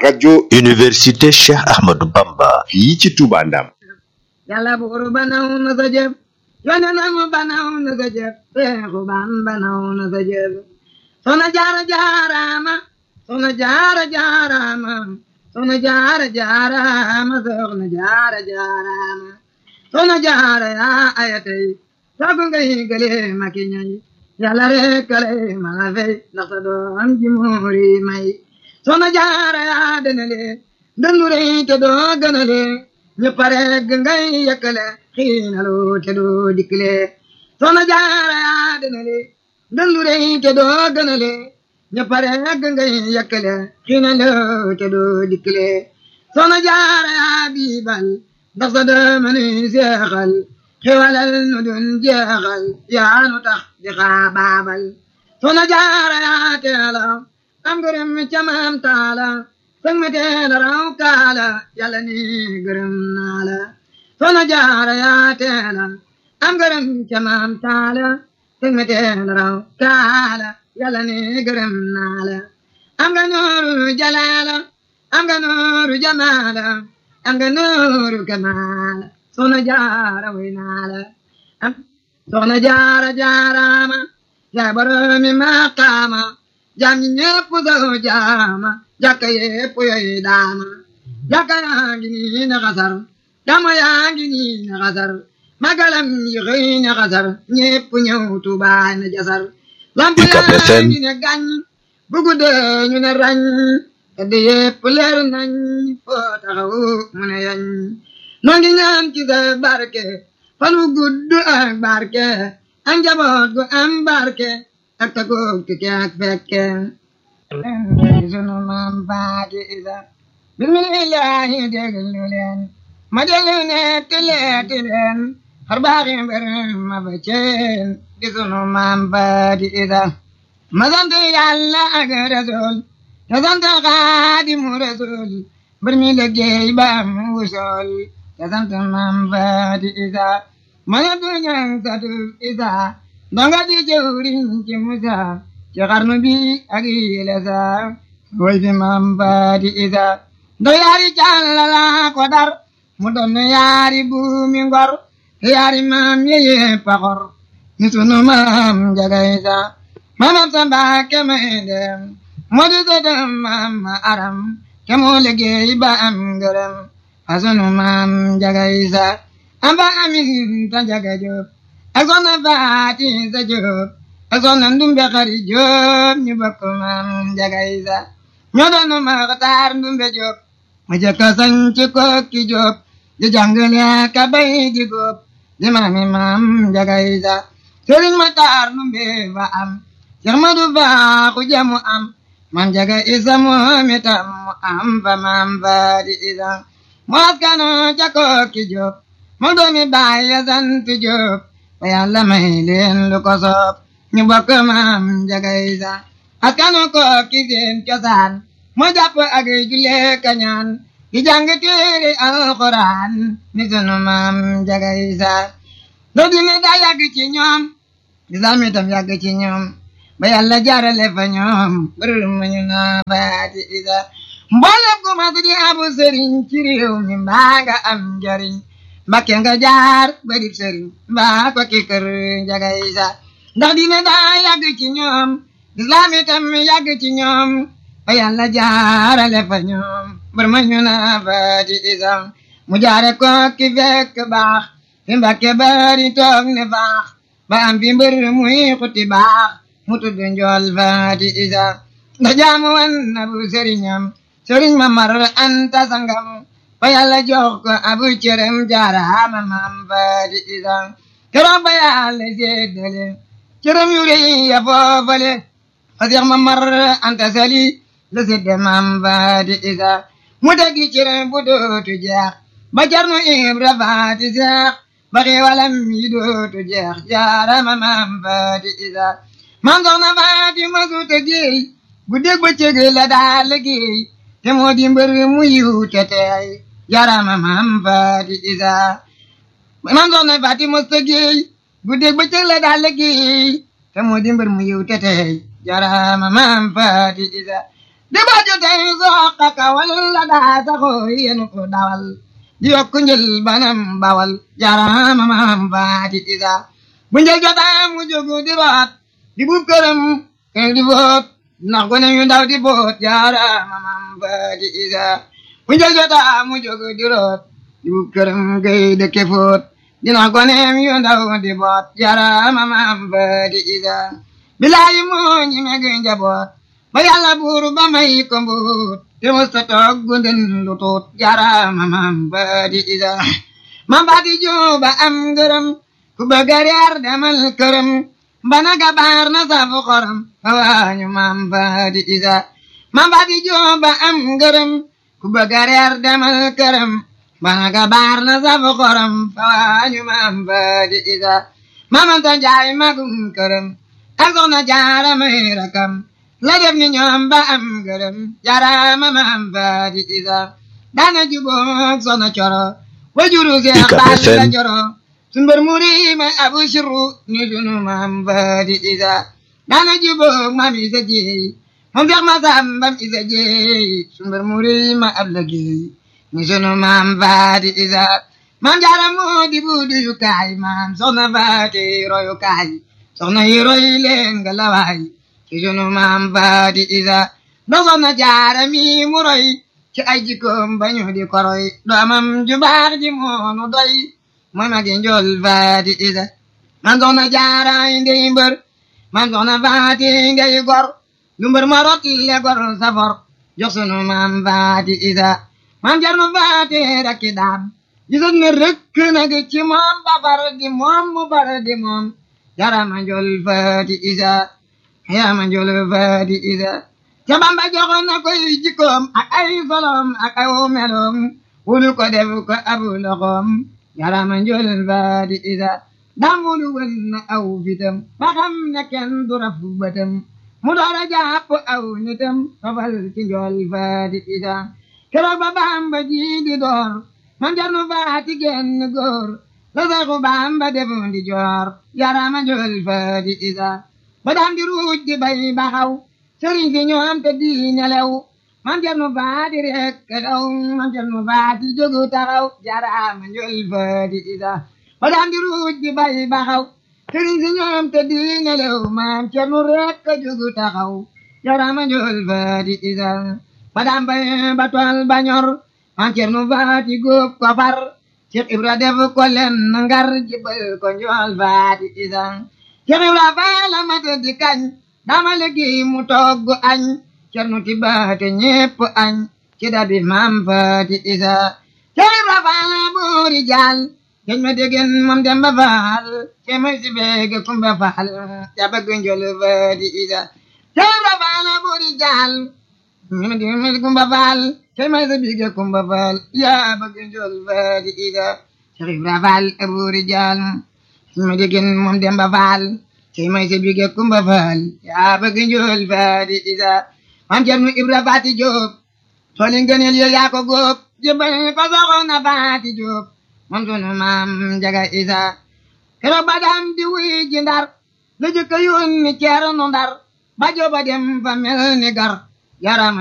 rajo université Cheikh Ahmadou Bamba fii ci Touba Ndam yàlla buur banaw na sa jëf yonenam banaw na sa jëf Seexu Ban banaw na sa jëf Soxna Jaara jaaraama Soxna Jaara jaaraama Soxna Jaara jaaraama Soxna Jaara jaaraama Soxna Jaara yaa ayatay sagu ngay gële maki ñay yàlla rek kale mala fay ndax sa doom ji muuri may Soxna Jaara yaa denale dëndu rey te doo gënale ñëpp rek ngay yëkkale xiinalu te doo dikkile Soxna Jaara yaa denale dëndu rey te doo gënale ñëpp rek ngay yëkkale xiinalu te doo dikkile Soxna Jaara yaa biibal ndax sa doom ni seexal xewalal nu dun jeexal yaa nu tax di xaabaabal Soxna Jaara yaa teela am gërëm ca maam taala sëng mi teela raw kaala yàlla ni gërëm naa la Soxna Jaara yaa teela am gërëm ca maam taala sëng mi teela raw kaala yàlla ni gërëm naa la am nga nooru jalaala am nga nooru jamaala am nga nooru kamaala Soxna Jaara way naa la Soxna Jaara jaaraama yaa boromi maqaama jaam ñi ñépp soo jaama jàkka yépp yoy daama jàkka yaa ngi nii na xasar dama yaa ngi nii na xasar magalam yi xëy na xasar ñépp ñëw Tuubaa na jasar lamp yaa ngi ne gàññ bu guddee ñu ne rañ tedd yépp leer nañ foo taxaw mu ne yañ noo ngi ñaan ci sa barke fan wu gudd ak barke ak njaboot gu am barke ak tagoog tike ak fekke leen sunu maam baati isa bismillahi déglu leen ma déglu ne tileeti leen xar baaxi mbir ma ba ceen di sunu maam baati isa ma sant yàlla ak rasul te sant xaadimu rasul mbir mi liggéey ba am wusool te sant maam baati isa ma ne du ñang satu isa donga di jëwriñ ci Musa ci xarnu bi ak yile sa way fi maam baati isa ndo yaari càllala ko dar mu doon yaari buumi ngor yaari maam yeye paxor ni sunu maam jaga isa maamam sa mbaake may dem moo di sëtam maam ma aram ke moo liggéey ba am ngërëm fa sunu maam jaga isa amba amin ta jaga jóob ak soxna faati sa jóob ak soxna ndumbe xari jóob ñu bokk maam jaga isa ñoo doon maxtaar ndumbe jóob mu jëkka sañ ci kokki jóob di jàngale ka bay di góob di maami maam jaga isa sëriñ maxtaar ndumbe fa am Seex Madu Baaxu jamu am maam jaga isa moom itam mu am fa maam faati isa mu askano ca kokki jóob mu doomi baay ya sant jóob ba yàlla may leen lu ko soob ñu bokk maam jaga isa askanu ko ki seen cosaan mu jàpp ak julle kañaan di jàng téere alxuraan ni sunu maam jaga isa do dina daa yàgg ci ñoom islam itam yàgg ci ñoom ba yàlla jaarale fa ñoom bërër ma ñu naa baati isa mboolem ku mas di abu sëriñ ci réew mi mbaa nga am njariñ Mbakke nga jaar ba di sëriñ mbaa ko ki kër Njaga Isa ndax dina daa yàgg ci ñoom lislaam itam yàgg ci ñoom ba yàlla jaarale fa ñoom bar ma ñu naa baati Isa mu jaare ko ki fekk baax fi Mbakke bari toog ne baax ba am fi mbër muy xuti baax mu tudd njool baati Isa ndax jaamu wan na bu sëriñam sëriñ ma mar anta sangam ba yàlla jox ko abu cërëm jaaraama maam baati isa keroog ba yàlla séddale cërëm yu rëy ya foofale fa seex ma mar anta sali la sédde maam baati isa mu teggi cërëm bu dootu jeex ba carnu ibra faati seex ba xiiwalam yi dootu jeex jaaraama maam baati isa maam soxna faati ma suuta géey bu dégg ba cëg la daa liggéey te moo di mbër mu yiw te teey jarama maam faati isa maam soxna faati mosta géey guddeeg bëccëg la daal liggéey te moo di mbër mu yiw te teey jarama maam faati isa di baju tey soqa kawal la daa saxoo yenu ko dawal di yokku njël banam bawal jarama maam faati isa bu njël jotaa mu jógu di root di bu këram keng di boot ndax gone yu ndaw di boot jarama maam faati isa bu njël jotaa mu jógu di root di bu këram gay dëkke foot dina goneem yu ndaw di boot jarama maam faati isa bilaayi moo ñi meg njaboot ba yàlla buur ba may ko mbuut te musta toog gunden lu tuut jarama maam faati isa maam faati juba am ngërëm ku bëgg a reer demal këram bana gabaar na safu xorom waañu maam faati isa maam faati juba am ngërëm ku bëgg a reer demal këram bana gabaar na safu xorom waañu maam faati isa maamanta njaay magum këram ak soxna jaara may rakam la def ni ñoom ba am gërëm jarama maam faati isa daana juboog soxna coro wajuru seex baali la coro sumbar muri ma abu shiru ni sunu maam faati isa daana juboog maam isa jeey moom feex ma sambam isa jeey sumbar muri ma ab la geey ni sunu maam faati isa maam jaara moo di buudu yu kaay maam soxna faati royu kaay soxna yi roy leen nga lawaay ci sunu maam faati isa ndax soxna jaara mi mu roy ci ay jikkoom bañu di koroy doomam ju baax ji moonu doy mooy magi njool faati isa man soxna jaara ndey mbër man soxna faati ngay gor lu mbër ma rot le gor safor jox sunu maam faati isa maam jarnu faati rakki daam gisoon ne rëkk nag ci moom ba far di moom mu far di moom jarama njool faati isa yarama njool faati isa ca bamba joxoon na koy jikkoom ak ay solom ak ay meloom wulu ko def ko abu loxoom yarama njool faati isa dam wulu wën na aw fitam ba xam ne kenn du rafu bëtam mu doora jàpp aw nitam tofal ci njool faati isa keroog ba bamba ji di door man jarnu faati genn góor la saxu bamba defu ndi joor yarama njool faati isa ba daan di ruuj di bay baxaw sëriñ si ñoom te di nelew man jarnu faati rek daw man jarnu faati jógu taxaw jarama njool faati isa ba daan di ruuj di bay baxaw sëriñ si ñoom te di nelew man jarnu rek jógu taxaw jarama njool faati isa ba daan bay ba tool ba ñor man jarnu faati góob ko far Cheikh Ibra def ko len ngar jibal ko njool faati isa Cheikh Ibra faala mata di kañ dama liggéey mu togg añ cernu ti baate ñépp añ ci dabi maam faati isa Cheikh Ibra faala boori jaal geñ ma degen moom demba faal ce may si beege kumba faal ja bëgg njool faati isa Cheikh Ibra faala boori jaal ma degen kumba faal ce may si beege kumba faal ja bëgg njool faati isa Cheikh Ibra faal boori jaal ma degen moom demba faal cey may sa bige kumba faal yaa bëgg njool faati isa maam cernu ibra faati jóob tooli ngëneel yo yaa ko góob jëbbal ko soxna faati jóob moom sunu maam jaga isa keroog ba daan di wuy ji ndar la jëkka yónni ceernu ndar ba jooba dem fa mel ni gar yaram